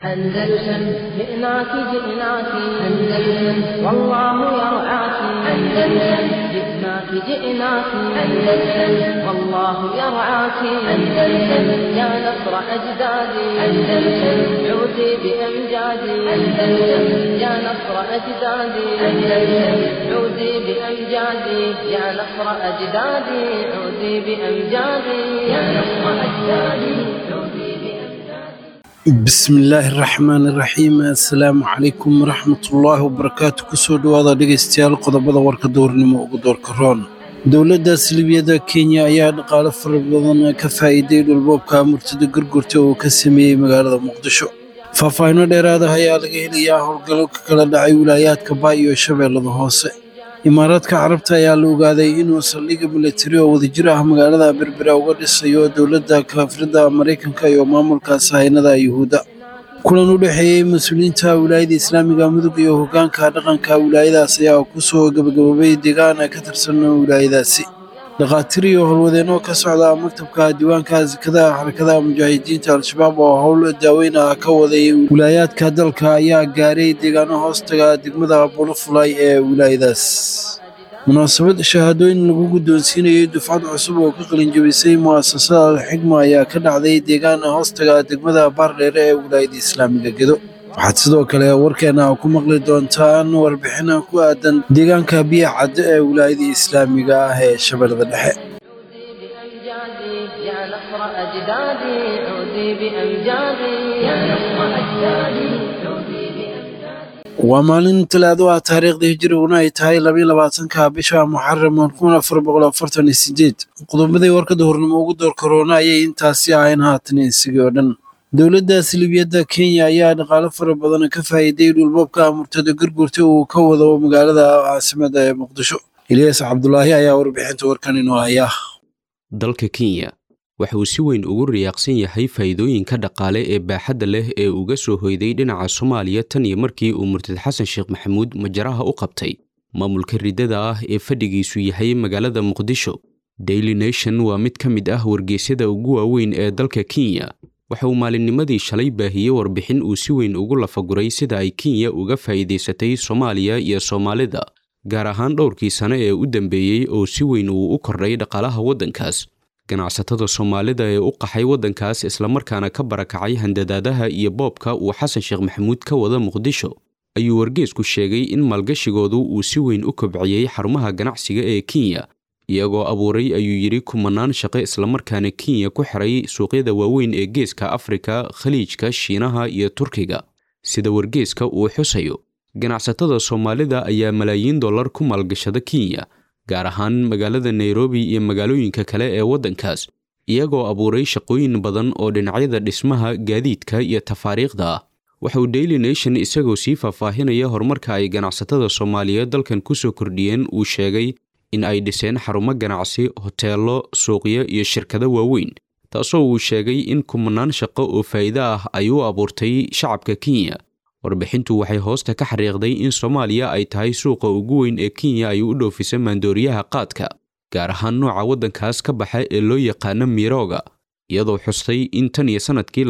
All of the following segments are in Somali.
أندلسن جئناك جئناك أندلسن والله يرعاك أندلسن جئناك جئناك أندلسن والله يرعاك أندلسن يا نصر أجدادي أندلسن عودي بأمجادي أندلسن يا نصر أجدادي أندلسن عودي بأمجادي يا نصر أجدادي عودي بأمجادي يا نصر أجدادي عودي بأمجادي bismillaahi raxmaani raxiim assalaamu calaykum waraxmatullaahi wabarakaatu kusoo dhowaada dhegaystayaal qodobada warka dowrnimo ugu doorka roon dowladda silibiyada kenya ayaa dhaqaale fara badan ka faa'iiday dhulboobka murtada gurgurta oo ka sameeyey magaalada muqdisho faahfaahinno dheeraada ayaa laga helayaa howlgallo ka kala dhacay wilaayaadka baa iyo shabeellada hoose imaaraadka carabta ayaa la ogaaday inuu saldhigga milatari oo wadajir ah magaalada berbera uga dhisayo dowladda kaafirada maraykanka iyo maamulka sahaynada yuhuudda kulan u dhexeeyey mas-uuliyiinta wilaayada islaamiga mudug iyo hoggaanka dhaqanka wilaayadaas ayaa kusoo gabagaboobay deegaan ka tirsan wilaayadaasi dhakhaatiir iyo howlwadeenno ka socda maktabka diiwaanka sakada xarakada mujaahidiinta al-shabaab oo howl daaweyn ah ka waday wilaayaadka dalka ayaa gaaray deegaano hoostaga degmada bulufulay ee wilaayadaas munaasabad shahaadooyin lagu guddoonsiinayay dufcad cusub oo ka qalinjabisay mu'asasada alxigma ayaa ka dhacday deegaan hoostaga degmada baardheere ee wilaayada islaamiga gedo waxaad sidoo kale warkeena ku maqli doontaan warbixin ku aadan deegaanka biya cadde ee wilaayada islaamiga ah ee shabeellada dhexe بأمجادي يا نصر أجدادي عودي بأمجادي يا نصر أجدادي عودي بأمجادي waa maalin talaado ah taariikhda hijriguna ay tahay labayo labaatanka bisha muxaram kun afar boqol afartan iyo sideed qodobadii warkada hornimo ugu door korona ayay intaasi ahayn haatan isagii oo dhan dowladda silibiyadda kenya ayaa dhaqaale fara badan ka faa'iiday dhulboobka murtada gurgurta uu ka wado magaalada caasimada ee muqdisho ilyas cabdulaahi ayaa warbixinta warkan inoo haya dalka kenya waxa uu si weyn ugu riyaaqsan yahay faa'iidooyinka dhaqaale ee baaxadda leh ee uga soo hoyday dhinaca soomaaliya tan iyo markii uu murtad xasan sheekh maxamuud majaraha u qabtay maamulka riddada ah ee fadhigiisu yahay magaalada muqdisho daily nation waa mid ka mid ah wargeysyada ugu waaweyn ee dalka kenya waxa uu maalinnimadii shalay baahiyey warbixin uu si weyn ugu lafaguray sida ay kenya uga faa'iidaysatay soomaaliya iyo soomaalida gaar ahaan dhowrkii sane ee u dambeeyey oo si weyn uu u kordhay dhaqaalaha waddankaas ganacsatada soomaalida ee u qaxay waddankaas islamarkaana ka barakacay handadaadaha iyo boobka uu xasan sheekh maxamuud ka wada muqdisho ayuu wargeesku sheegay in maalgashigoodu uu si weyn u kobciyey xarumaha ganacsiga ee kenya iyagoo abuuray ayuu yidhi kumanaan shaqo islamarkaana kenya ku xiray suuqyada waaweyn ee geeska afrika khaliijka shiinaha iyo turkiga sida wargeeska uu xusayo ganacsatada soomaalida ayaa malaayiin dollar ku maalgashada kenya gaar ahaan magaalada nairobi iyo magaalooyinka kale ee waddankaas iyagoo abuuray shaqooyin badan oo dhinacyada dhismaha gaadiidka iyo tafaariikhda ah waxa uu daily nation isagoo sii faahfaahinaya horumarka ay ganacsatada soomaaliyeed dalkan ku soo kordhiyeen uu sheegay in ay dhiseen xarumo ganacsi hoteello suuqyo iyo shirkado waaweyn taasoo uu sheegay in kumanaan shaqo oo faa'iido ah ay u abuurtay shacabka kenya warbixintu waxay hoosta ka xariiqday in soomaaliya ay tahay suuqa ugu weyn ee kenya ay u dhoofisa maandooriyaha qaadka gaar ahaan nooca waddankaas ka baxa ee loo yaqaano mirooga iyadoo xustay in tan iyo sannadkii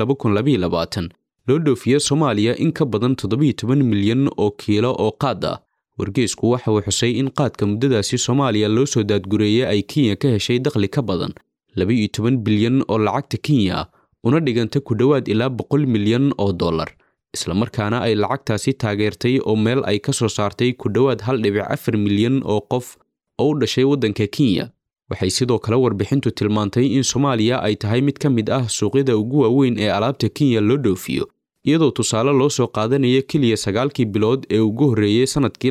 loo dhoofiyo soomaaliya in ka badan toddobiyo toban milyan oo kiilo oo qaad ah wargeesku waxa uu xusay in qaadka muddadaasi soomaaliya loo soo daadgureeyay ay kenya ka heshay dakhli ka badan laba-iyo toban bilyan oo lacagta kenya ah una dhiganta ku dhowaad ilaa boqol milyan oo dollar islamarkaana ay lacagtaasi taageertay oo meel ay ka soo saartay ku dhowaad hal dhibic afar milyan oo qof oo u dhashay waddanka kenya waxay sidoo kale warbixintu tilmaantay in soomaaliya ay tahay mid ka mid ah suuqyada ugu waaweyn ee alaabta kenya loo dhoofiyo iyadoo tusaale loo soo qaadanaya keliya sagaalkii bilood ee ugu horreeyey sannadkii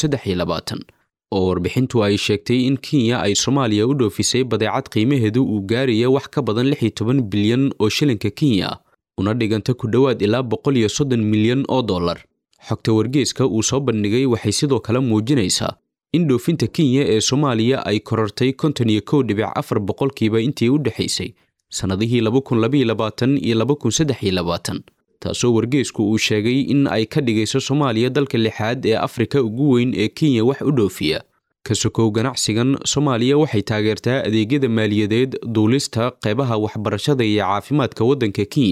oo warbixintu ay sheegtay in kenya ay soomaaliya u dhoofisay badeecad qiimaheedu uu gaaraya wax ka badan lix iyo toban bilyan oo shilinka kenya ah una dhiganta ku dhowaad ilaa boqol iyo soddon milyan oo dollar xogta wargeeska uu soo bandhigay waxay sidoo kale muujinaysaa in dhoofinta kenya ee soomaaliya ay korortay konton iyo kow dhibic afar boqolkiiba intii u dhexaysay sannadihii laba kun labaiyo labaatan iyo laba kun saddex iyo labaatan taasoo wargeesku uu sheegay in ay ka dhigayso soomaaliya dalka lixaad ee afrika ugu weyn ee kenya wax u dhoofiya ka sokow ganacsigan soomaaliya waxay taageertaa adeegyada maaliyadeed duulista qeybaha waxbarashada iyo caafimaadka waddanka kenya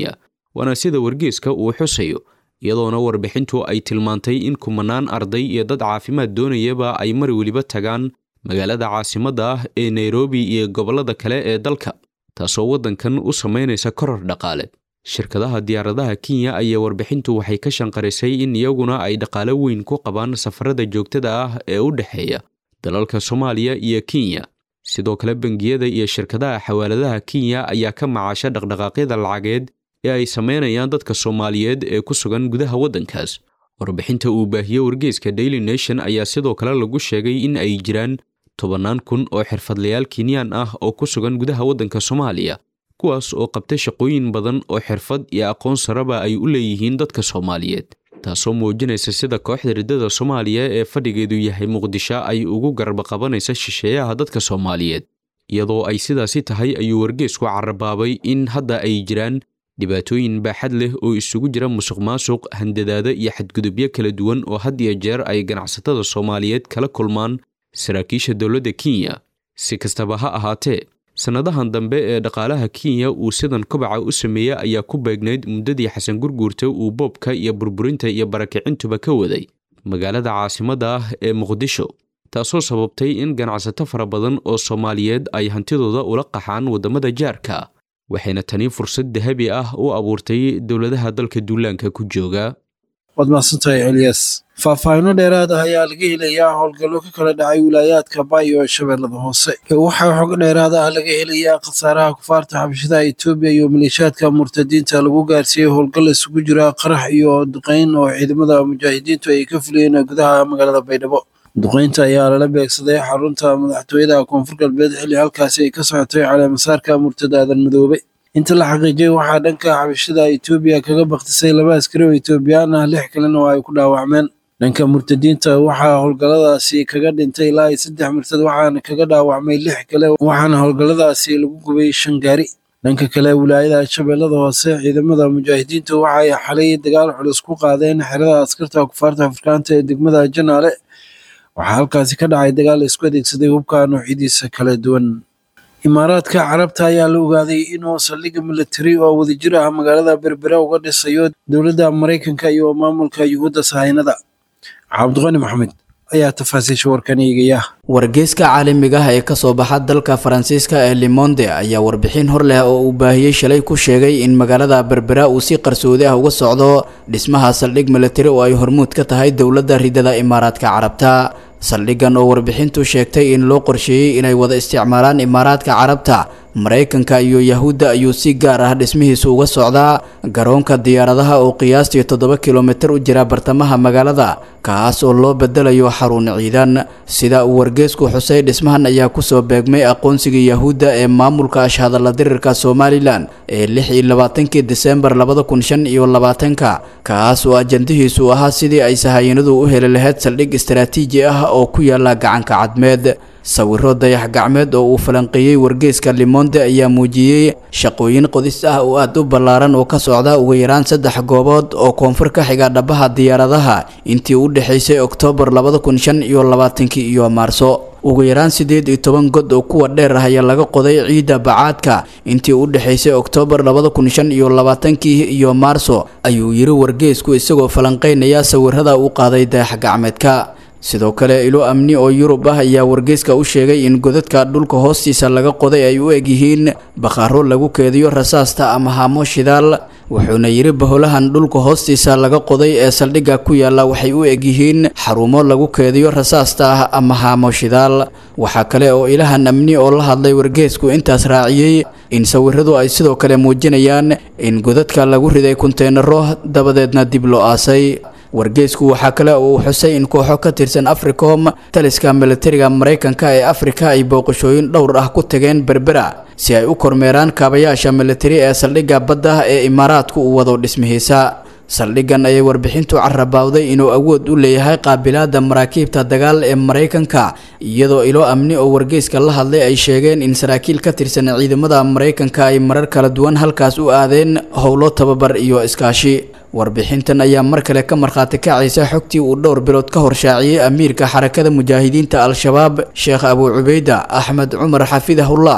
waana sida wargeeska uu xusayo iyadoona warbixintu ay tilmaantay in kumanaan arday iyo dad caafimaad doonayaba ay mar weliba tagaan magaalada caasimadda ah ee nairobi iyo gobollada kale ee dalka taasoo waddankan u samaynaysa koror dhaqaale shirkadaha diyaaradaha kenya ayaa warbixintu waxay ka shanqarisay in iyaguna ay dhaqaale weyn ku qabaan safarada joogtada ah ee u dhexeeya dalalka soomaaliya iyo kenya sidoo kale bangiyada iyo shirkadaha xawaaladaha kenya ayaa ka macaasha dhaqdhaqaaqyada lacageed ee ay samaynayaan dadka soomaaliyeed ee ku sugan gudaha waddankaas warbixinta uu baahiye wargeeska daily nation ayaa sidoo kale lagu sheegay in ay jiraan tobannaan kun oo xirfadlayaal kenyaan ah oo ku sugan gudaha waddanka soomaaliya kuwaas oo qabta shaqooyin badan oo xirfad iyo aqoon saraba ay u leeyihiin dadka soomaaliyeed taasoo muujinaysa sida kooxda riddada soomaaliya ee fadhigeedu yahay muqdisho ay ugu garba qabanaysa shisheeyaha dadka soomaaliyeed iyadoo ay sidaasi tahay ayuu wargeesku carabaabay in hadda ay jiraan dhibaatooyin baaxad leh oo isugu jira musuq maasuq handadaada iyo xadgudubyo kala duwan oo had iyo jeer ay ganacsatada soomaaliyeed kala kulmaan saraakiisha dowladda kenya si kastaba ha ahaatee sannadahan dambe ee dhaqaalaha kenya uu sidan kobaca u sameeyey ayaa ku beegnayd muddadii xasan gurguurta uu boobka iyo burburinta iyo barakicintuba ka waday magaalada caasimadda ah ee muqdisho taasoo sababtay in ganacsato fara badan oo soomaaliyeed ay hantidooda ula qaxaan waddamada jaarka waxayna tani fursad dahabi ah u abuurtay dowladaha dalka duulaanka ku jooga waad mahadsantahay eliyas faahfaahinno dheeraad ah ayaa laga helayaa howlgallo ka kala dhacay wilaayaadka baayo ee shabeellada hoose waxaa xog dheeraad ah laga helayaa khasaaraha kufaarta xabashada etoobiya iyo maleeshaadka murtadiinta lagu gaarsiiyey howlgal isugu jira qarax iyo duqeyn oo ciidamada mujaahidiintu ay ka fuliyeen gudaha magaalada baydhabo duqeynta ayaa lala beegsaday xarunta madaxtooyada koonfur galbeed xilli halkaasi ay ka socotay caleemasaarka murtada aadan madoobe inta la xaqiijiyey waxaa dhanka xabashada etoobiya kaga baktisay laba askari oo etoobiyaan ah lix kalena oo ay ku dhaawacmeen dhanka murtadiinta waxaa howlgalladaasi kaga dhintay ilaa iyo saddex murtad waxaana kaga dhaawacmay lix kale waxaana howlgalladaasi lagu gubay shan gaari dhanka kale wilaayada shabeellada hoose ciidamada mujaahidiinta waxa ay xalay dagaal culus ku qaadeen xerada askarta kufaarta afrikaanta ee degmada janaale waxaa halkaasi ka dhacay dagaal isku adeegsaday hubka noocyadiisa kala duwan imaaraadka carabta ayaa la ogaaday inuu saldhigga militari oo wadajir ah magaalada berbera uga dhisayo dowladda maraykanka iyo maamulka yuhuudda sahaynada cabdiqani maxamed ayaa tafaasiisha warkan eegaya wargeyska caalamiga ah ee kasoo baxa dalka faransiiska ee limonde ayaa warbixin hor leh oo uu baahiyey shalay ku sheegay in magaalada berbera uu si qarsoodi ah uga socdo dhismaha saldhig militari oo ay hormuud ka tahay dowladda ridada imaaraadka carabta saldhiggan oo warbixintu sheegtay in loo qorsheeyey inay wada isticmaalaan imaaraadka carabta maraykanka iyo yahuudda ayuu si gaar ah dhismihiisu uga socdaa garoonka diyaaradaha oo qiyaastii toddoba kilomitir u jira bartamaha magaalada kaas oo loo bedelayo xarun ciidan sida uu wargeesku xusay dhismahan ayaa kusoo beegmay aqoonsigii yahuudda ee maamulka ashhadalla dirirka somalilan ee lix iyo labaatankii disembar labada kun shan iyo labaatanka kaas oo ajandihiisu ahaa sidii ay sahayanadu u heli lahayd saldhig istaraatiiji ah oo ku yaala gacanka cadmeed sawiro dayax gacmeed oo uu falanqeeyey wargeeska limonde ayaa muujiyey shaqooyin qodis ah oo aada u ballaaran oo ka socda ugu yaraan saddex goobood oo koonfur ka xiga dhabaha diyaaradaha intii u dhexaysay oktoobar labada kun shan iyo labaatankii iyo maarso ugu yaraan siddeed iyo toban god oo kuwa dheer ah ayaa laga qoday ciidda bacaadka intii u dhexaysay oktoobar labada kun shan iyo labaatankii iyo maarso ayuu yiri wargeesku isagoo falanqeynaya sawirada uu qaaday dayax gacmeedka sidoo kale ilo amni oo yurub ah ayaa wargeyska u sheegay in godadka dhulka hoostiisa laga qoday ay u eg yihiin bakhaaro lagu keediyo rasaasta ama haamo shidaal wuxuuna yidhi baholahan dhulka hoostiisa laga qoday ee saldhigga ku yaalla waxay u eg yihiin xarumo lagu keediyo rasaasta ah ama haamo shidaal waxaa kale oo ilahan amni oo la hadlay wargeesku intaas raaciyey in sawiradu ay sidoo kale muujinayaan in godadka lagu riday kunteenaro dabadeedna dib loo aasay wargeysku waxaa kale oo uu xusay in kooxo ka tirsan africom taliska militariga maraykanka ee afrika ay booqashooyin dhowr ah ku tageen berbera si ay u kormeeraan kaabayaasha militari ee saldhigga badda ee imaaraadku uu wado dhismihiisa saldhiggan ayay warbixintu carabawday inuu awood u leeyahay qaabilaada maraakiibta dagaal ee maraykanka iyadoo ilo amni oo wargeyska la hadlay ay sheegeen in saraakiil ka tirsan ciidamada maraykanka ay marar kala duwan halkaas u aadeen howlo tababar iyo iskaashi warbixintan ayaa mar kale ka markhaati kacaysa xogtii uu dhowr bilood ka horshaaciyey amiirka xarakada mujaahidiinta al-shabaab sheekh abuu cubeyda axmed cumar xafidahullah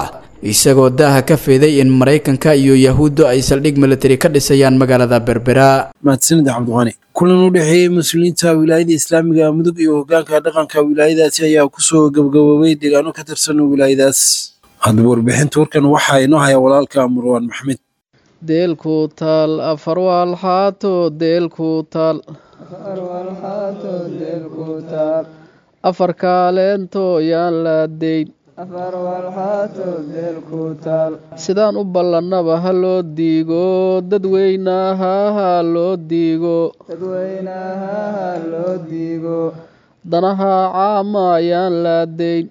isagoo daaha ka feeday in maraykanka iyo yahuuddu ay saldhig militari ka dhisayaan magaalada berbera mahadsanid cabdiqani kulan u dhexeeyey mas-uuliyiinta wilaayada islaamiga mudug iyo hogaanka dhaqanka wilaayadaasi ayaa kusoo gabagaboobay deegaano ka tirsan wilaayadaas haddaba warbixinta warkan waxaa inoo haya walaalka murwaan maxmed deelku taal afar waalxaato deelku taal afar kaaleento yaan laadeyn sidaan u ballannaba ha loo diigo dadweynaha ha loo diigo danaha caama ayaan laadeyn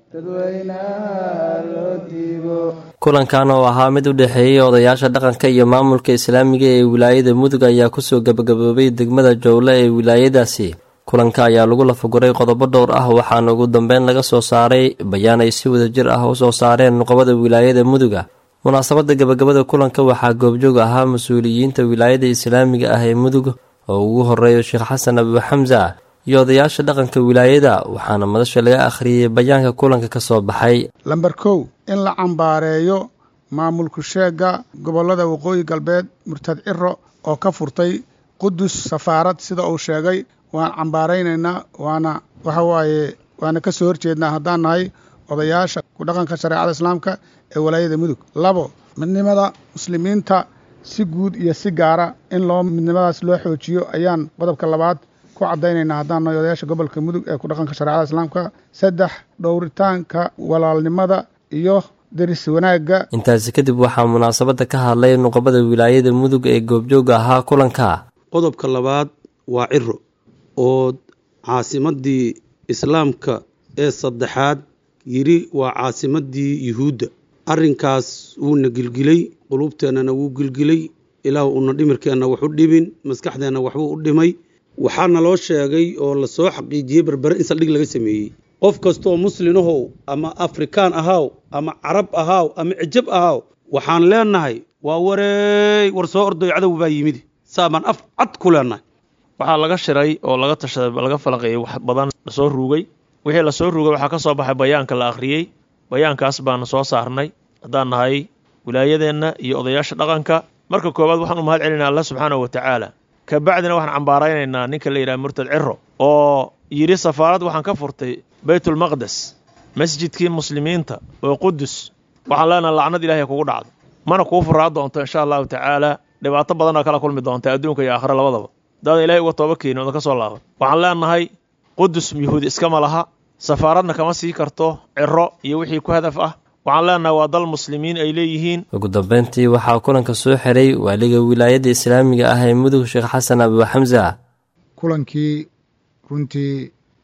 kulankan oo ahaa mid u dhexeeyey odayaasha dhaqanka iyo maamulka islaamiga ee wilaayada mudug ayaa kusoo gabagaboobay degmada jowle ee wilaayadaasi kulanka ayaa lagu lafaguray qodobo dhowr ah waxaana ugu dambeyn laga soo saaray bayaan ay si wadajir ah u soo saareen nuqabada wilaayada muduga munaasabadda gabagabada kulanka waxaa goobjoog ahaa mas-uuliyiinta wilaayada islaamiga ah ee mudug oo ugu horeeyo sheekh xasan abu xamsa iyo odayaasha dhaqanka wilaayada waxaana madasha laga akhriyey bayaanka kulanka ka soo baxay lamber kow in la cambaareeyo maamulku sheega gobollada waqooyi galbeed murtad ciro oo ka furtay qudus safaarad sida uu sheegay waan cambaaraynaynaa waana waxa waaye waana ka soo horjeednaa haddaan nahay odayaasha ku dhaqanka shareecada islaamka ee walaayada mudug labo midnimada muslimiinta si guud iyo si gaara in loo midnimadaas loo xoojiyo ayaan qodobka labaad ku caddaynaynaa haddaan nahay odayaasha gobolka mudug ee ku dhaqanka shareecada islaamka saddex dhowritaanka walaalnimada iyo deris wanaagga intaasi kadib waxaa munaasabadda ka hadlay nuqabada wilaayada mudug ee goobjooga ahaa kulanka qodobka labaad waa ciro oo caasimaddii islaamka ee saddexaad yidhi waa caasimaddii yuhuudda arrinkaas wuuna gilgilay quluubteennana wuu gilgilay ilaah uuna dhimirkeenna wax u dhibin maskaxdeenna waxbuu u dhimay waxaana loo sheegay oo la soo xaqiijiyey berbere in saldhig laga sameeyey qof kastooo muslinahow ama afrikaan ahaaw ama carab ahaaw ama cijab ahaaw waxaan leennahay waa wareey war soo ordoy cadow baa yimid saabaan af cad ku leennahay waxaa laga shiray oo laga tashaday laga falaqeeyey wax badan lasoo ruugay wixii lasoo ruugay waxaa ka soo baxay bayaanka la akhriyey bayaankaas baanu soo saarnay haddaan nahay wilaayadeenna iyo odayaasha dhaqanka marka koowaad waxaan u mahad celinaa alla subxaana wa tacaala kabacdina waxaan cambaaraynaynaa ninka la yidhaha murtad ciro oo yidhi safaarad waxaan ka furtay baytulmaqdes masjidkii muslimiinta oo qudus waxaan leenaha lacnad ilahay kugu dhacdo mana kuu furaa doonto insha allahu tacaala dhibaato badanoo kala kulmi doonta adduunka iyo aakhira labadaba daadan ilahay uga tooba keenin odan ka soo laaban waxaan leenahay qudus yuhuudi iskama laha safaaradna kama sii karto ciro iyo wixii ku hadaf ah waxaan leenahay waa dal muslimiin ay leeyihiin ugu dambeyntii waxaa kulanka soo xiray waaliga wilaayadda islaamiga ah ee mudug sheekh xasan abu xamsa kulankii runtii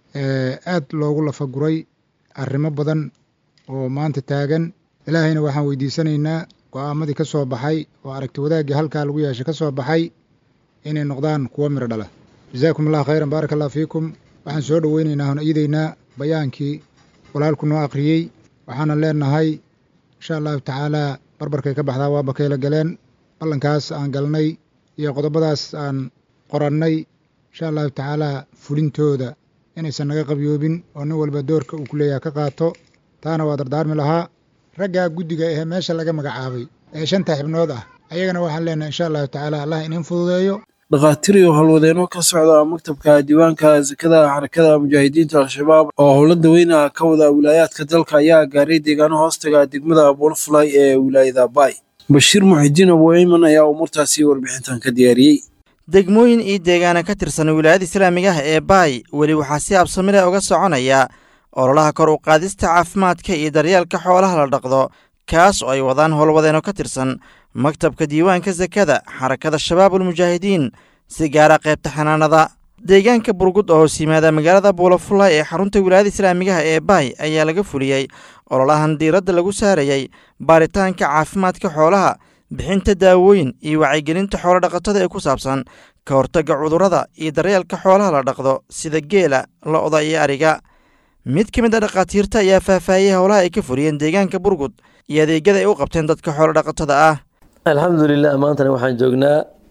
aad loogu lafaguray arrimo badan oo maanta taagan ilaahayna waxaan weydiisanaynaa go'aamadii ka soo baxay oo aragti wadaaggii halkaa lagu yeeshay ka soo baxay inay noqdaan kuwo miro dhala jazaakum allah khayran baaraka allah fiikum waxaan soo dhoweynaynaa hon iidaynaa bayaankii walaalku noo akhriyey waxaana leenahay insha allahu tacaalaa barbarkay ka baxdaa waa bakayla galeen ballankaas aan galnay iyo qodobadaas aan qorannay insha allahu tacaalaa fulintooda inaysan naga qabyoobin oo nin walba doorka uu ku leeyaha ka qaato taana waa dardaarmi lahaa raggaa guddiga ahee meesha laga magacaabay ee shanta xibnood ah ayagana waxaan leenahay insha allahu tacaala allah inin fududeeyo dhakhaatiir iyo howlwadeenno ka socda maktabka diiwaanka sakada xarakada mujaahidiinta al-shabaab oo howlo daweyna ka wada wilaayaadka dalka ayaa gaaray deegaano hoostaga degmada bolfly ee wilaayada bay bashiir muxidiin abu eyman ayaa umuurtaasi warbixintan ka diyaariyey degmooyin iyo deegaana ka tirsan wilaayada islaamiga ah ee baay weli waxaa si absamile uga soconaya ololaha kor u qaadista caafimaadka iyo daryeelka xoolaha la dhaqdo kaas oo ay wadaan howlwadeenno ka tirsan maktabka diiwaanka sakada xarakada shabaabulmujaahidiin si gaara qaybta xanaanada deegaanka burgud oo hoos yimaada magaalada buulafulay ee xarunta wilaayada islaamigaha ee baay ayaa laga fuliyey ololahan diiradda lagu saarayey baaritaanka caafimaadka xoolaha bixinta daawooyin iyo wacyigelinta xoolo dhaqatada ee ku saabsan ka hortagga cudurrada iyo daryeelka xoolaha la dhaqdo sida geela lo'da iyo ariga mid ka mid a dhakhaatiirta ayaa faahfaahiyey howlaha ay ka fuliyeen deegaanka burgud iyo adeegyada ay u qabteen dadka xoolo dhaqatada ah alxamdulilah maantana waxaan joognaa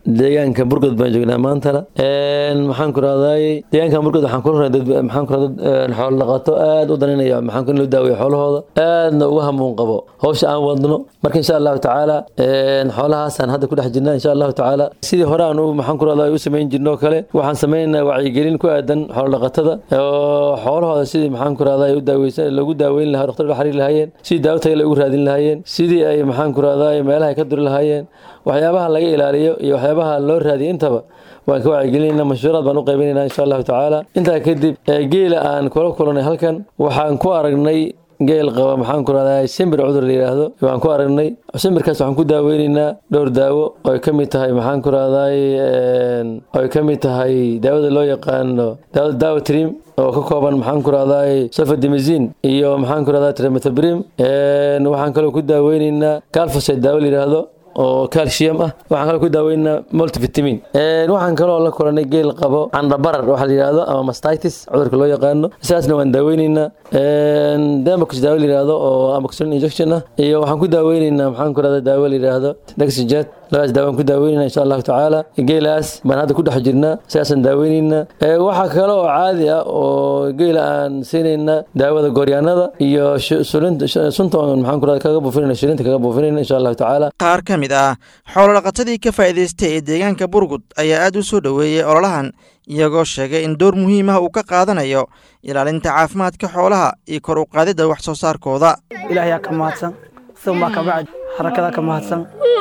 deegaanka burgod baan joognaa maantana maxaan ku rahday deegaanka burgod waxaan kula rahay dad maxaan ku rahday dad xoolo dhaqato aad u daninaya maxaan ku in loo daaweeyo xoolahooda aadna uga hamuun qabo hawsha aan wadno marka insha allahu tacaala xoolahaasaan hadda ku dhex jirnaa insha allahu tacaala sidii hore aan maxaan ku rahday u samayn jirno kale waxaan samaynaynaa wacyigelin ku aadan xoolo dhaqatada oo xoolahooda sidii maxaan ku rahday u daaweysan lagu daaweyn lahaa dhaqtar la xiriir lahaayeen sidii daawo tayo ugu raadin lahaayeen sidii ay maxaan ku rahday meelaha ka duri lahaayeen waxyaabaha laga ilaaliyo iyo waxyaabaha loo raadiyo intaba waan ka wacyigelinayna mashhuuraad baan u qaybinaynaa insha allahu tacaala intaa kadib geela aan kula kulanay halkan waxaan ku aragnay geel qaba maxaan ku rahdaa shimbir cudur la yidhaahdo waan ku aragnay shimbirkaas waxaan ku daaweynaynaa dhowr daawo oo ay ka mid tahay maxaan ku rahdaay oo ay ka mid tahay daawada loo yaqaano daawada daawo trim oo ka kooban maxaan ku rahdaay sofadimizin iyo maxaan ku rahdaa trimethabrim waxaan kaloo ku daaweynaynaa calfosite daawo la yidhaahdo oo calcium ah waxaan kaloo ku daaweynaa multivitamin waxaan kaloo la kulanay geel qabo candhabarar waxa la yidhaahdo ama mastitis cudurka loo yaqaano sidaasna waan daaweyneynaa demox daawo la yidhaahdo oo amoxicillin injection ah iyo waxaan ku daaweyneynaa maxaan ku rahdaa daawo la yidhaahdo dexijat labadaas daawaan ku daaweynayna insha allahu tacaala geelaas baan hadda ku dhex jirnaa sidaasaan daaweynayna waxaa kale oo caadi ah oo geela aan siinayna daawada gooryaanada iyo sunta maxaan ku rahdaa kaga buufinayna shilinta kaga buufinayna insha allahu tacaala qaar ka mid ah xoolodhaqatadii ka faa'iidaystay ee deegaanka burgud ayaa aad u soo dhoweeyey ololahan iyagoo sheegay in door muhiim ah uu ka qaadanayo ilaalinta caafimaadka xoolaha iyo kor u qaadidda wax soo saarkooda ilaahayaa ka mahadsan uma kabacdi xarakadaa ka mahadsan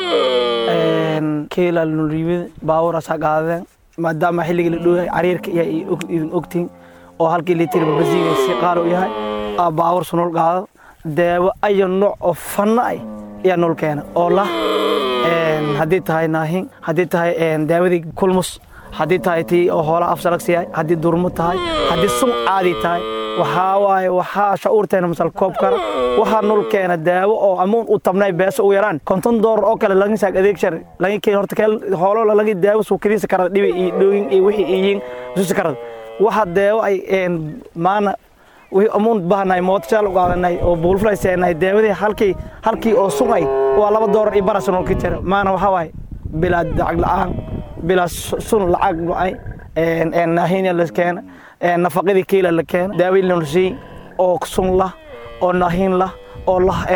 keelaa noliyimid baawuraasaa qaadadeen maadaama xilligii la dhowyahay cariirka iyo idin ogtiin oo halkii litir babasiiga si qaali u yahay aa baawur sunol qaado daawo ayo nooc oo fanna ay ayaa nol keena oo lah haddii tahay naahin haddii tahay daawadii kulmus haddii tahay tii oo hoolaha afsalagsi yahay haddii durmo tahay haddii sun caadi tahay waxaa waaye waxaa shacuurteena masal koob kara waxaa nol keena daawo oo amuun u tabnay beeso u yaraan konton doolar oo kale laga saag adeeg shar laga keen horta keel hoolo laga daawo suu kiriisa karada dhibi iyo dhooyin iyo wixii iyiin susi karada waxa daawo ay maana wixii amuun bahanay mootashaal u qaadanay oo buulfulay seenay daawadii halkii halkii oo sugay waa laba doolar iyo baras nol ka jira maana waxaa waaye bilaa lacag la'aan bilaa sun lacag lucay naahinya la keena nafaqadii kiila la keena daaweyn la siiyey oo sun lah oo naahin lah oo lah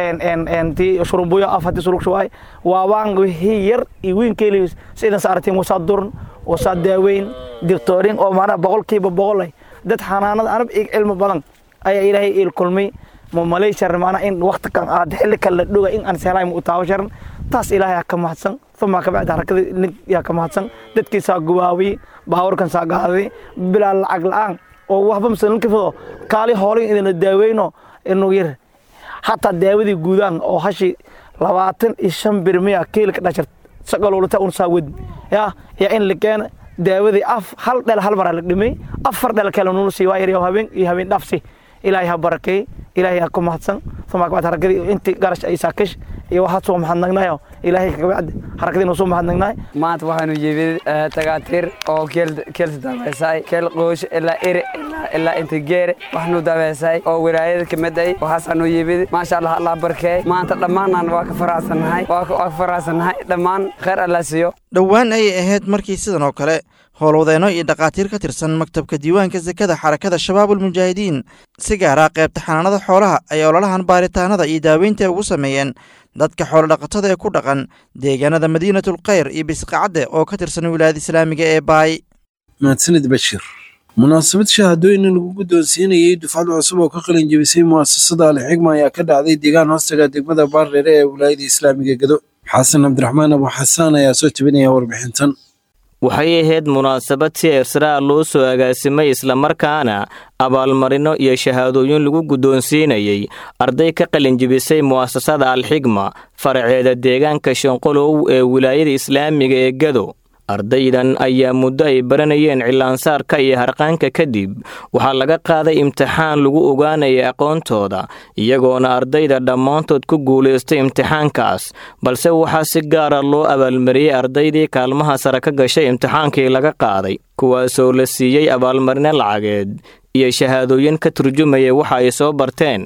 tii shurubuyo af haddii sulug shuwaay waa waan wixii yar iyo weyn keeli sidan saartiin wasaa durn wasaa daaweyn dictoorin oo maanaa boqolkiiba boqol ay dad xanaanada anab ig cilmi badan ayaa ilaahay il kulmay ma malay sharan maanaa in waqti kan aad xilli kan la dhoga in aan seelaay ma u taawo sharan taas ilaahay ka mahadsan uma kabacdi harakada nig yaa ka mahadsan dadkiisaa gubaawiyey baawarkan saa gaaday bilaa lacag la'aan oo waxba masalan kifado kaali hoolin idina daaweyno inuu yar hataa daawadii guudaan oo hashi labaatan iyo shan birmiya kiilka dhashar saqalulata un saa wadi yaa yaa in la keena daawadii af hal dhel hal maraa la dhimay afar dhel kale nula sii waa yar habeen iyo habeen dhafsi ilaahay ha barakeey ilaahay ha ku mahadsan uma kabacdi harakadii intii garash ay saakish iyo waxaad soo mahadnagnayo ilaahay kabacdi harakadii noo soo mahadnagnaay maanta waxaanu yimid tagaatiir oo keelsa dabeysay keel qoosho ilaa ere ilaa inta geere waxaanu dabeysay oo wilaayada kamid ay waxaasaanu yimid maasha allah allah barkeey maanta dhammaanaan waa ka faraxsannahay waa ka faraxsannahay dhammaan khayr allah siiyo dhowaan ayay ahayd markii sidan oo kale howlwadeenno iyo dhakhaatiir ka tirsan maktabka diiwaanka sekada xarakada shabaabulmujaahidiin si gaara qaybta xanaanada xoolaha ay ololahan baaritaanada iyo daaweynta ugu sameeyeen dadka xoolodhaqatada ee ku dhaqan deegaanada madiinatul khayr iyo bisqacadde oo ka tirsan wilaayada islaamiga ee baay mahadsanid bashir munaasabad shahaadooyin lagu guddoonsiinayey dufcad cusub oo ka qalin jebisay mu'asasada alixigma ayaa ka dhacday deegaan hoostaga degmada baardheere ee wilaayada islaamiga gedo xasan cabdiraxmaan abu xasaan ayaa soo tebinaya warbixintan waxay ahayd munaasabad si ersraa loo soo agaasimay islamarkaana abaalmarino iyo shahaadooyin lagu guddoonsiinayey arday ka qalinjibisay mu'asasada alxigma faraceeda deegaanka shanqolow ee wilaayada islaamiga ee gado ardaydan ayaa muddo ay baranayeen cilaansaarka iyo harqaanka kadib waxaa laga qaaday imtixaan lagu ogaanaya aqoontooda iyagoona ardayda dhammaantood ku guulaystay imtixaankaas balse waxaa si gaara loo abaalmariyey ardaydii kaalmaha sare ka gashay imtixaankii laga qaaday kuwaasoo la siiyey abaalmarino lacageed iyo shahaadooyin ka turjumaya waxa ay soo barteen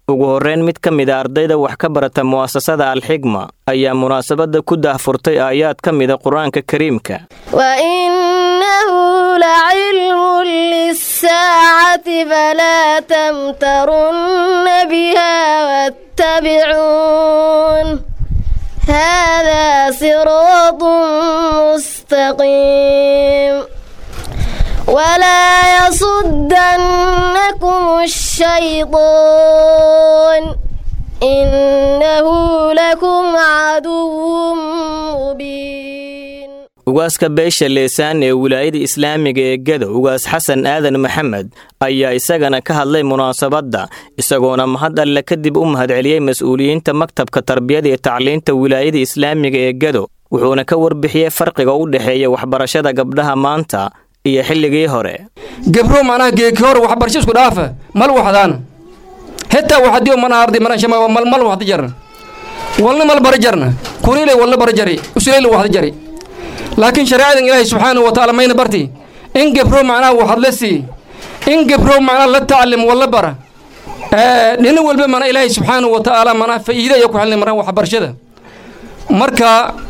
ugu horreyn mid ka mid a ardayda wax ka barata mu'asasada alxigma ayaa munaasabadda ku daahfurtay aayaad ka mida qur-aanka kariimka وإنه لعلم للساعة فلا تمترن بها واتبعون هذا صراط مستقيم ولا يصدنكم الشيطان إنه لكم عدو مبين ugaaska beesha leesaan ee wilaayada islaamiga ee gado ugaas xasan aadan maxamed ayaa isagana ka hadlay munaasabadda isagoona mahad alle kadib u mahadceliyey mas-uuliyiinta maktabka tarbiyada iyo tacliinta wilaayada islaamiga ee gado wuxuuna ka warbixiyey farqiga u dhexeeya waxbarashada gabdhaha maanta iyo xilligii hore gebro macnaha geeki hore waxbarasho isku dhaafa mal waxdaan hetaa waxadiyo mana ardi maranshama mal mal waxda jarna walna mal bara jarna kunile walna bara jari usuleyla waxda jari laakiin shareecadan ilaahay subxaanahu wa tacaala mayna barti in gebro macnaha waxad la sii in gebro macnaha la tacalim walla bara dhina walba mana ilaahay subxaanahu wa tacaala manaa faa'iida ayaa ku xelnay marna waxbarashada marka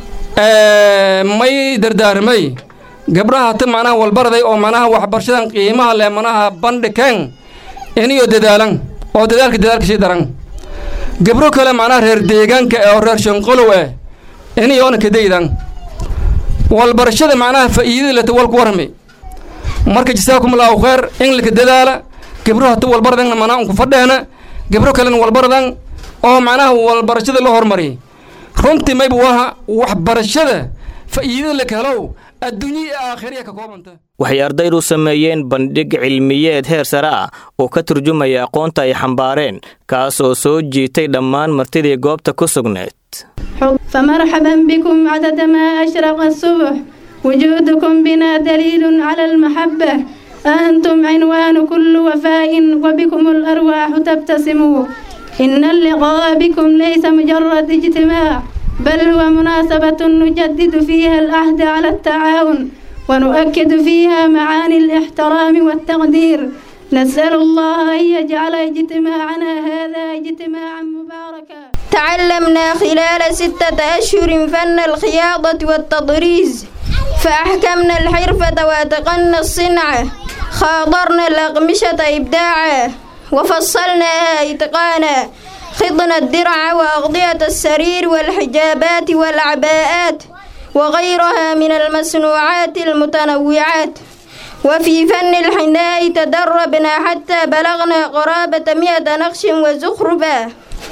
may dardaarmay gabdhaha hata macnaha walbaraday oo macnaha waxbarashadan qiimaha leh manaha bandhikeen iniyo dadaalan oo dadaalka dadaalka sii daran gabro kale macnaha reer deegaanka oo reer shanqolow eh iniyoona kadaydan walbarashada macnaha faa'iidada leta walku warrami marka jasaakum allahu khayr in laka dadaala gabro hata walbaradan manaa unku fadheena gabro kalena walbaradan oo macnaha walbarashada la hormari runtii mayba waha waxbarashada faa'iidada laka helow adduunya iyo aakhiriya ka koobanta waxay ardaydu sameeyeen bandhig cilmiyeed heer sare ah oo ka turjumaya aqoonta ay xambaareen kaas oo soo jiitay dhammaan martidii goobta ku sugneed فمرحبا بكم عدد ما أشرق الصبح وجودكم بنا دليل على المحبة أنتم عنوان كل وفاء وبكم الأرواح تبتسم إن اللقاء بكم ليس مجرد اجتماع بل هو مناسبة نجدد فيها العهد على التعاون ونؤكد فيها معاني الاحترام والتقدير نسأل الله أن يجعل اجتماعنا هذا اجتماعا مباركا تعلمنا خلال ستة أشهر فن الخياطة والتطريز فأحكمنا الحرفة وأتقنا الصنعة خاضرنا الأقمشة إبداعا وفصلناها إتقانا خضنا الدرع وأغطية السرير والحجابات والعباءات وغيرها من المصنوعات المتنوعات وفي فن الحناء تدربنا حتى بلغنا قرابة مئة نقش وزخرفا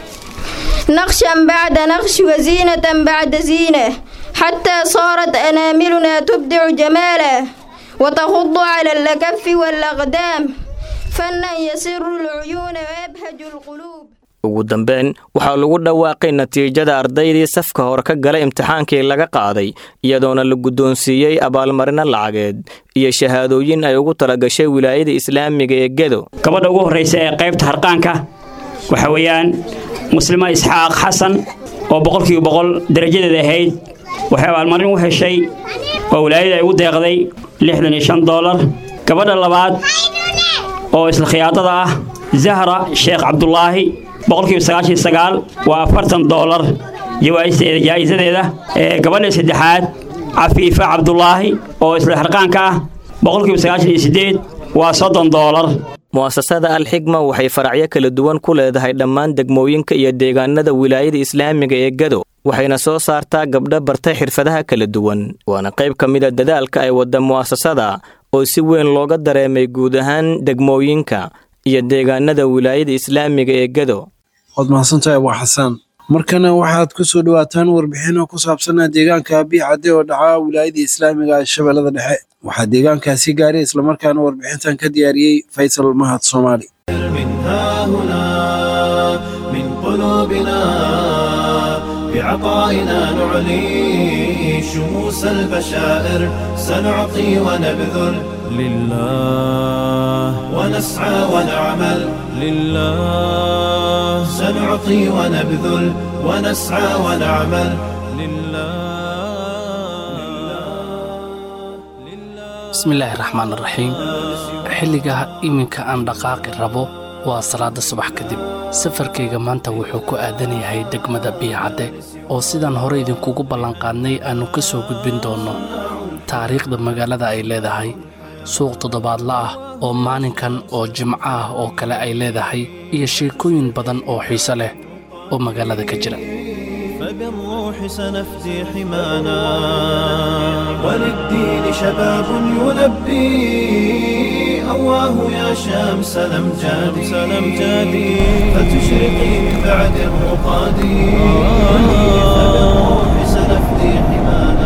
نقشا بعد نقش وزينة بعد زينة حتى صارت أناملنا تبدع جمالا وتخض على الأكف والأقدام فنا يسر العيون ويبهج القلوب ugu dambeyn waxaa lagu dhawaaqay natiijada ardaydii safka hore ka galay imtixaankii laga qaaday iyadoona la guddoonsiiyey abaalmarino lacageed iyo shahaadooyin ay ugu talagashay wilaayada islaamiga ee gedo gabadha ugu horraysa ee qaybta harqaanka waxa weeyaan muslima isxaaq xasan oo boqolkiiba boqol darajadeeda ahayd waxay abaalmarin u heshay oo wilaayada ay ugu deeqday lixdan iyo shan doolar gabadha labaad oo isla khiyaadada ah zahra sheekh cabdulaahi boqolkiiba sagaashan sagaal waa afartan doolar jaa'isadeeda gabadha saddexaad cafiifa cabdulaahi oo isla harqaanka ah boqolkiiba sagaashan iyo siddeed waa soddon doolar mu'asasada alxigma waxay faracyo kala duwan ku leedahay dhammaan degmooyinka iyo deegaanada wilaayada islaamiga ee gado waxayna soo saartaa gabdho bartay xirfadaha kala duwan waana qayb ka mid a dadaalka ay wadda mu'asasada oo si weyn looga dareemay guud ahaan degmooyinka iyo deegaanada wilaayada islaamiga ee gado waad mahadsantahay abuu xasaan markana waxaad ku soo dhowaataan warbixino ku saabsanaa deegaanka abiy cadde oo dhacaa wilaayada islaamiga ee shabeellada dhexe waxaa deegaankaasi gaaray islamarkaana warbixintan ka diyaariyey faysal mahad soomaali بعطائنا نعلي شموس البشائر سنعطي ونبذل لله ونسعى ونعمل لله سنعطي ونبذل ونسعى ونعمل bismillaahi raxmaan raxiim xilligaa iminka aan dhaqaaqi rabo waa salaada subax kadib safarkayga maanta wuxuu ku aadan yahay degmada biyacadde oo sidaan hore idinkugu ballanqaadnay aannu ka soo gudbin doonno taariikhda magaalada ay leedahay suuq toddobaadla ah oo maalinkan oo jimco ah oo kale ay leedahay iyo sheekooyin badan oo xiise leh oo magaalada ka jira فبالروح سنفدي حمانا وللدين شباب يلبي أواه يا شمس الأمجاد سلمجادي فتشرقي من بعد الرقاد فبالروح سنفدي حمانا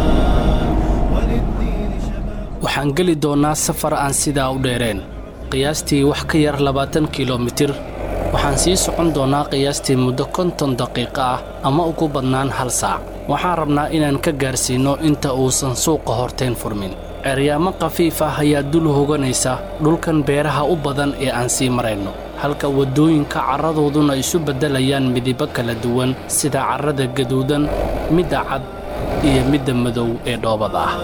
waxaan geli doonnaa safar aan sidaa u dheereen qiyaastii wax ka yar labaatan kilomitir waxaan sii socon doonnaa qiyaastii muddo konton daqiiqo ah ama ugu badnaan hal saac waxaan rabnaa inaan ka gaarsiinno inta uusan suuqa horteen furmin ceryaamo khafiif ah ayaa dul hoganaysa dhulkan beeraha u badan ee aan sii marayno halka waddooyinka carradooduna isu beddelayaan midibo kala duwan sida carrada gaduudan midda cad iyo midda madow ee dhoobada ah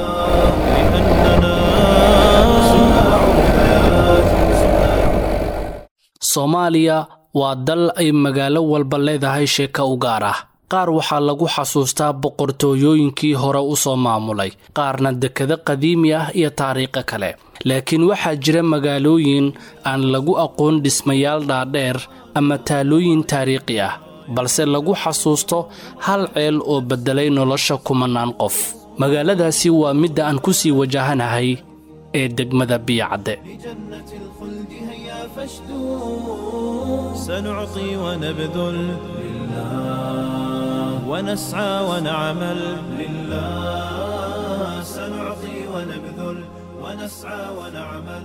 soomaaliya waa dal ay magaalo walba leedahay sheeka u gaar ah qaar waxaa lagu xasuustaa boqortooyooyinkii hore u soo maamulay qaarna dekado qadiimi ah iyo taariikho kale laakiin waxaa jira magaalooyin aan lagu aqoon dhismayaal dhaadheer ama taalooyin taariikhi ah balse lagu xasuusto hal ceel oo beddelay nolosha kumanaan qof magaaladaasi waa midda aan ku sii wajahanahay ee degmada biyacadde سنعطي ونبذل لله ونسعى ونعمل لله سنعطي ونبذل ونسعى ونعمل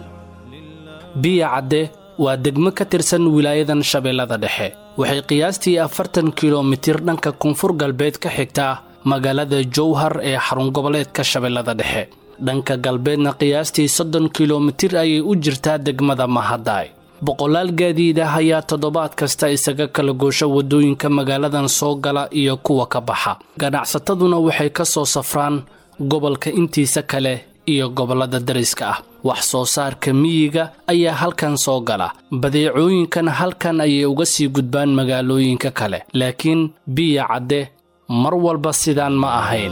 biyacadde waa degmo ka tirsan wilaayadan shabeellada dhexe waxay qiyaastii afartan kilomitir dhanka koonfur galbeed ka xigtaa magaalada jowhar ee xarun goboleedka shabeellada dhexe dhanka galbeedna qiyaastii soddon kilomitir ayay u jirtaa degmada mahadaay boqolaal gaadiid ah ayaa toddobaad kasta isaga kala goosha waddooyinka magaaladan soo gala iyo kuwa ka baxa ganacsataduna waxay ka soo safraan gobolka intiisa kale iyo gobollada dariska ah wax soo saarka miyiga ayaa halkan soo gala badeecooyinkan halkan ayay uga sii gudbaan magaalooyinka kale laakiin biya cadde mar walba sidaan ma ahayn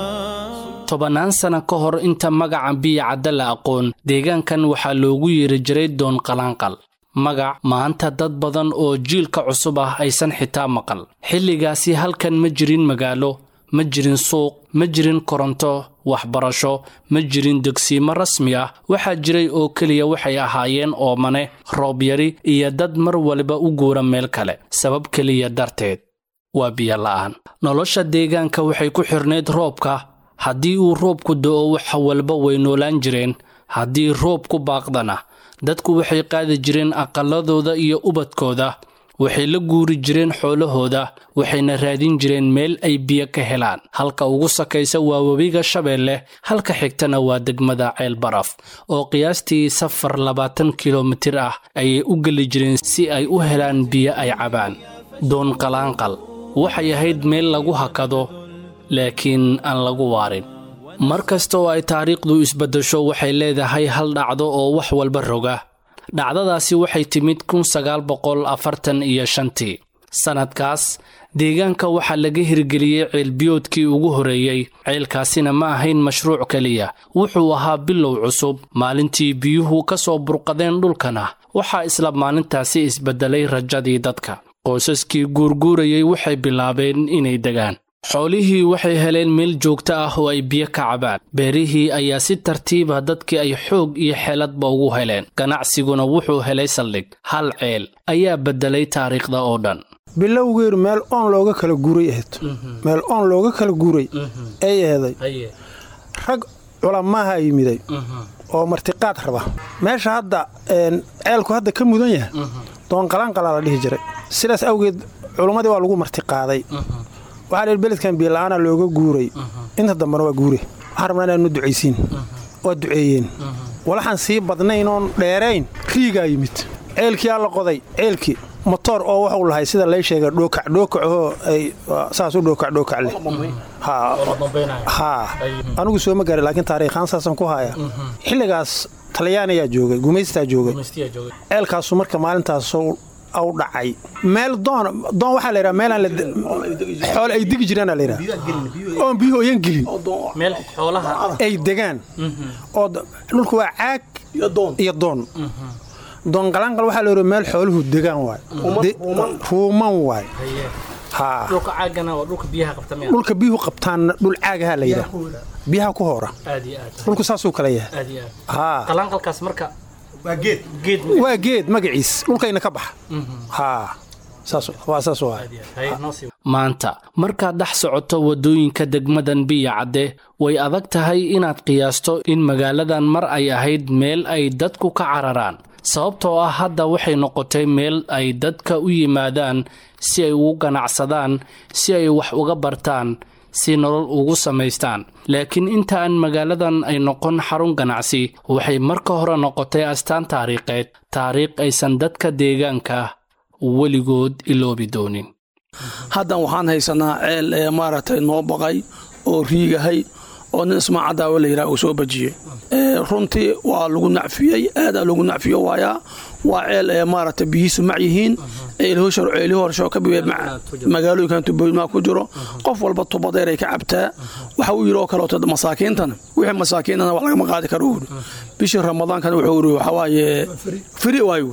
tobannaan sana ka hor inta magaca biya cadde la aqoon deegaankan waxaa loogu yeeri jiray doon qalaanqal magac maanta dad badan oo jiilka cusub ah aysan xitaa maqal xilligaasi halkan ma jirin magaalo ma jirin suuq ma jirin koronto waxbarasho ma jirin degsiimo rasmi ah waxaa jiray oo keliya waxay ahaayeen oomane roob yari iyo dad mar waliba u guura meel kale sabab keliya darteed waa biyola'aan nolosha deegaanka waxay ku xirnayd roobka haddii uu roobku do'o waxa walba way noolaan jireen haddii roobku baaqdana dadku waxay qaadi jireen aqalladooda iyo ubadkooda waxay la guuri jireen xoolahooda waxayna raadin jireen meel ay biyo ka helaan halka ugu sakaysa waa webiga shabeelle halka xigtana waa degmada ceel baraf oo qiyaastii safar labaatan kilomitir ah ayay u geli jireen si ay u helaan biyo ay cabaan doon qalaanqal waxay ahayd meel lagu hakado laakiin aan lagu waarin mar kasta oo ay taariikhdu isbaddasho waxay leedahay hal dhacdo oo wax walba roga dhacdadaasi waxay timid kun sagaal boqol afartan iyo shantii sannadkaas deegaanka waxaa laga hirgeliyey ceelbiyoodkii ugu horreeyey ceelkaasina ma ahayn mashruuc keliya wuxuu ahaa bilow cusub maalintii biyuhu ka soo burqadeen dhulkana waxaa isla maalintaasi isbeddelay rajadii dadka qoysaskii guurguurayey waxay bilaabeen inay degaan xoolihii waxay heleen meel joogto ah oo ay biyo ka cabaan beerihii ayaa si tartiiba dadkii ay xoog iyo xeeladba ugu heleen ganacsiguna wuxuu helay saldhig hal ceel ayaa beddelay taariikhda oo dhan bilowgeedu meel oon looga kala guuray ahayd meel oon looga kala guuray ay aheeday rag culamaaha yimiday oo martiqaad raba meesha hadda ceelku hadda ka mudan yahay doonqalaanqalaa la dhihi jiray sidaas awgeed culummadii waa lagu martiqaaday waxaa dheer beledkan biyola'aana looga guuray inta dambena waa guure waxaan rabnaa inaanu ducaysiin waa duceeyeen walaxaan sii badnayn oon dheerayn riigaa yimid ceelkiyaa la qoday ceelkii motoor oo waxuu lahay sida lay sheega dhookac dhookacoo ay saas u dhookac dhookac leh haa anigu sooma gaari laakiin taariikhaan saasaan ku haya xilligaas talyaaniyaa joogay gumaystaa joogay ceelkaasu marka maalintaas au dhacay meel doon doon waxaa la yidhaha meelaan xoole ay degi jiraana la yidhaha oon biyuhu oyan gelin meel xoolaha ay degaan oo dhulku waa caag iyo doon doon qalaanqal waxaa la yidhaha meel xooluhu degaan waay ruuman waay dhulka caagana waa dhulka biyaha qabta miya dhulka biyuhu qabtaanna dhul caagaha la yidhaha biyaha ku hoora aad iyo aad dhulku saasuu kala yahay aad iyo aad qalaanqalkaas marka waa geed geed waa geed magaciis dhulkayna ka baxa haa saas waa saas waa maanta markaad dhex socoto waddooyinka degmadan biya cadde way adag tahay inaad qiyaasto in magaaladan mar ay ahayd meel ay dadku ka cararaan sababtoo ah hadda waxay noqotay meel ay dadka u yimaadaan si ay ugu ganacsadaan si ay wax uga bartaan si nolol ugu samaystaan laakiin inta aan magaaladan ay noqon xarun ganacsi waxay marka hore noqotay astaan taariikheed taariikh aysan dadka deegaanka weligood iloobi doonin haddan waxaan haysanaa ceel ee maaragtay noo baqay oo riigahay oo nin ismaacadaawa la yidhaha uu soo bajiyey runtii waa lagu nacfiyey aadaa lagu nacfiyo waayaa waa ceel ee maaragtay biyihiisu mac yihiin ceelihii horsho ka bibe magaalooyinkan tubooyinmaa ku jiro qof walba tubadeer ay ka cabtaa waxa uu yidhi oo kaleeto masaakiintana wixii masaakiintana wax lagama qaadi karo uri bishii ramadaankana wuxuu yidhi waxaa waaye firi waayu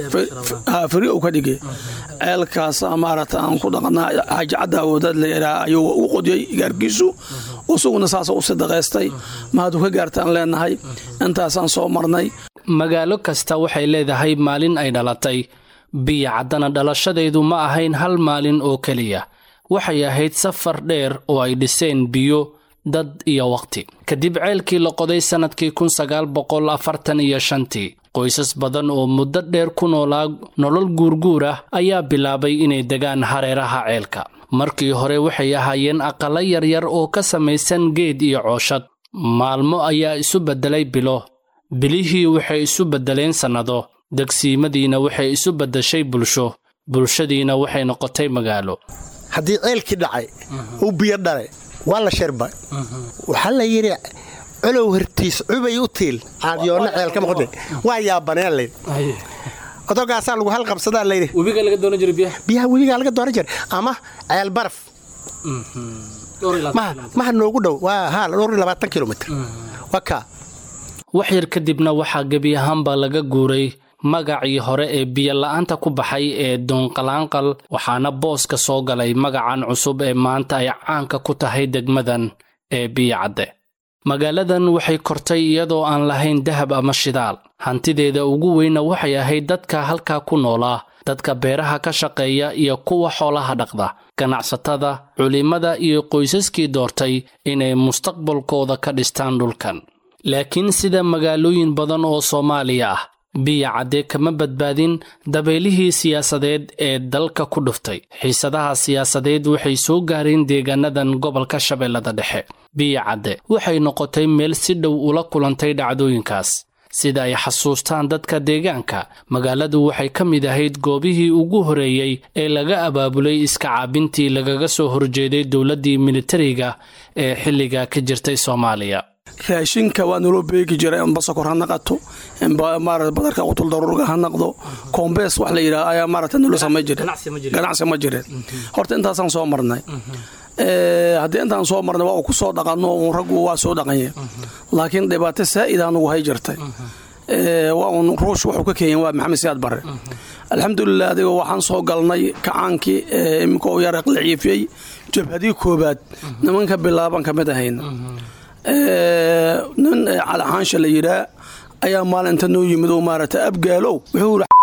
firi uu ka dhigay ceelkaas maaragta aan ku dhaqanaa xaaji cadda awoodaad la yidhaha ayuu u qodiyey gaarkiisu isaguna saasa u sidaqaystay mahadu ka gaartaan leenahay intaasaan soo marnay magaalo kasta waxay leedahay maalin ay dhalatay biya caddana dhalashadeedu ma ahayn hal maalin oo keliya waxay ahayd safar dheer oo ay dhiseen biyo dad iyo wakhti kadib ceelkii la qoday sannadkii kun sagaal boqol afartan iyo shantii qoysas badan oo muddo dheer ku noolaa nolol guurguur ah ayaa bilaabay inay degaan hareeraha ceelka markii hore waxay ahaayeen aqallo yaryar oo ka samaysan geed iyo cooshad maalmo ayaa isu beddelay bilo bilihii waxay isu beddeleen sannado degsiimadiina waxay isu beddeshay bulsho bulshadiina waxay noqotay magaalo haddii ceelkii dhacay uu biyo dhalay waa la shirba waxaa la yidhi colow hortiis cubay u tiil caadiyoonna ceelka maqde waa yaabaneen layidhi odogaasaa lagu halqabsadaa layidhi biyaha webigaa laga dooran jiray ama ceel baraf maha noogu dhow waa haa dhowr iyo labaatan kilomitr waa kaa wax yar kadibna waxaa gebi ahaanba laga guuray magacii hore ee biyola'aanta ku baxay ee doonqalaanqal waxaana booska soo galay magacan cusub ee maanta ay caanka ku tahay degmadan ee biyacadde magaaladan waxay kortay iyadoo aan lahayn dahab ama shidaal hantideeda ugu weynna waxay ahayd dadka halkaa ku noolaa dadka beeraha ka shaqeeya iyo kuwa xoolaha dhaqda ganacsatada culimmada iyo qoysaskii doortay inay mustaqbalkooda ka dhistaan dhulkan laakiin sida magaalooyin badan oo soomaaliya ah biya cadde kama badbaadin dabeelihii siyaasadeed ee dalka ku dhuftay xiisadaha siyaasadeed waxay soo gaareen deegaanadan gobolka shabeellada dhexe biya cadde waxay noqotay meel si dhow ula kulantay dhacdooyinkaas sida ay xasuustaan dadka deegaanka magaaladu waxay ka mid ahayd goobihii ugu horeeyey ee laga abaabulay iska caabintii lagaga soo horjeeday dowladdii militariga ee xilliga ka jirtay soomaaliya raashinka waa naloo beegi jira inba sokor ha naqato inba maarata badarka qutul daruurga ha naqdo koombees wax la yidhaha ayaa maarata nalo samay jire ganacsi ma jireen horta intaasaan soo marnay haddii intaan soo marnay waa uu ku soo dhaqanno uun raggu waa soo dhaqanye laakiin dhibaato saa'ida anugu hay jirtay waa uun ruush wuxuu ka keenyen waa maxamed siyaad barre alxamdulilah adiga waxaan soo galnay kacaankii iminka uu yar aqliciifiyey jabhadii koobaad nimanka bilaaban ka mid ahayna nin calixaansha la yidhaa ayaa maalinta noo yimid oo maarata abgaalow wuxuu yidhi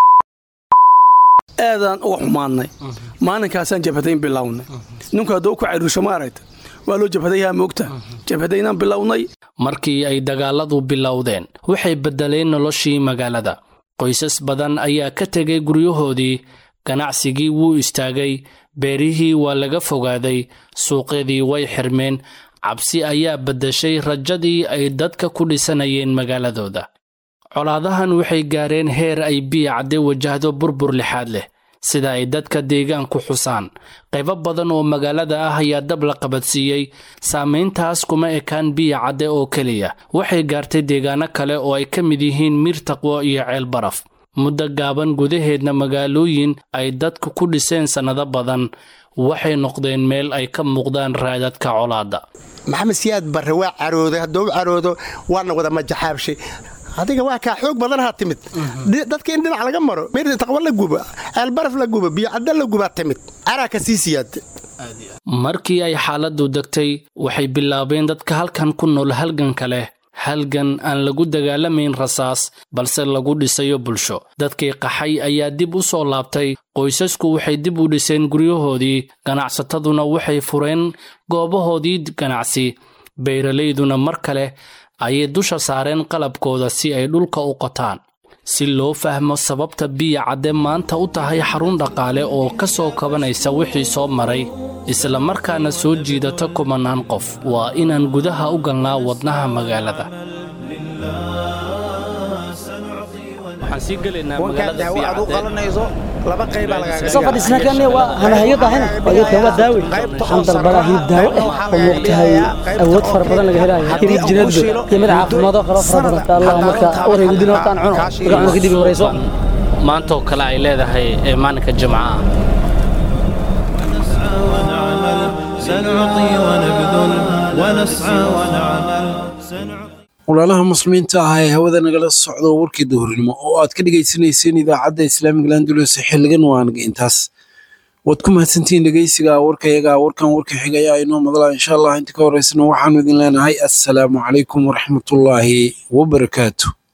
aadaan uga xumaannay maalinkaasaan jabhadayn bilownay ninku hadduu ku cariirsho maaragta waa loo jabhadayaha moogta jabhadaynaan bilownay markii ay dagaaladu bilowdeen waxay beddeleen noloshii magaalada qoysas badan ayaa ka tegay guryahoodii ganacsigii wuu istaagay beerihii waa laga fogaaday suuqyadii way xirmeen cabsi ayaa beddeshay rajadii ay dadka ku dhisanayeen magaaladooda colaadahan waxay gaareen heer ay biya cadde wajahdo burbur lixaad leh sida ay dadka deegaanku xusaan qaybo badan oo magaalada ah ayaa dab la qabadsiiyey saamayntaas kuma ekaan biya cadde oo keliya waxay gaartay deegaano kale oo ay ka mid yihiin miir taqwo iyo ceel baraf muddo gaaban gudaheedna magaalooyin ay dadku ku dhiseen sannado badan waxay noqdeen meel ay ka muuqdaan raadadka colaadda maxamed siyaad barre waa carooday hadduu u caroodo waana wada majaxaabshay adiga waa kaa xoog badanaha timid dadka in dhinac laga maro mir taqwo la gubo ceelbaraf la gubo biyocadda la gubaa timid caraa ka sii siyaada markii ay xaaladdu degtay waxay bilaabeen dadka halkan ku nool halganka leh halgan aan lagu dagaalamayn rasaas balse lagu dhisayo bulsho dadkii qaxay ayaa dib u soo laabtay qoysasku waxay dib u dhiseen guryahoodii ganacsataduna waxay fureen goobahoodii ganacsi beeralayduna mar kale ayay dusha saareen qalabkooda si ay dhulka u qotaan si loo fahmo sababta biya cadde maanta u tahay xarun dhaqaale oo ka soo kabanaysa wixii soo maray isla markaana soo jiidata kumanaan qof waa inaan gudaha u galnaa wadnaha magaalada soo fadhiisna kan waa hanahayo daahina adeerkan waa daawe waxaan dalbadaa hilib daawo ah oo moogtahay awood fara badan laga helayo hilib jineedba iyo mid caafimaado kalo fara badan allah marka wareegudin hortaan cuno marka cuno kadib wareyso maantaoo kale ay leedahay ee maalinka jimcaha سنعطي ونبذل ونسعى ونعمل walaalaha muslimiinta ah ee hawada nagala socdo warkii duhurnimo oo aad ka dhegaysanayseen idaacadda islaamiga landulus xiligan waanaga intaas waad ku mahadsantihiin dhegeysiga warkayaga warkan warka xiga ayaa inoo madala insha allah inta ka horeysana waxaanu idin leenahay assalaamu calaykum waraxmatullaahi wabarakaatu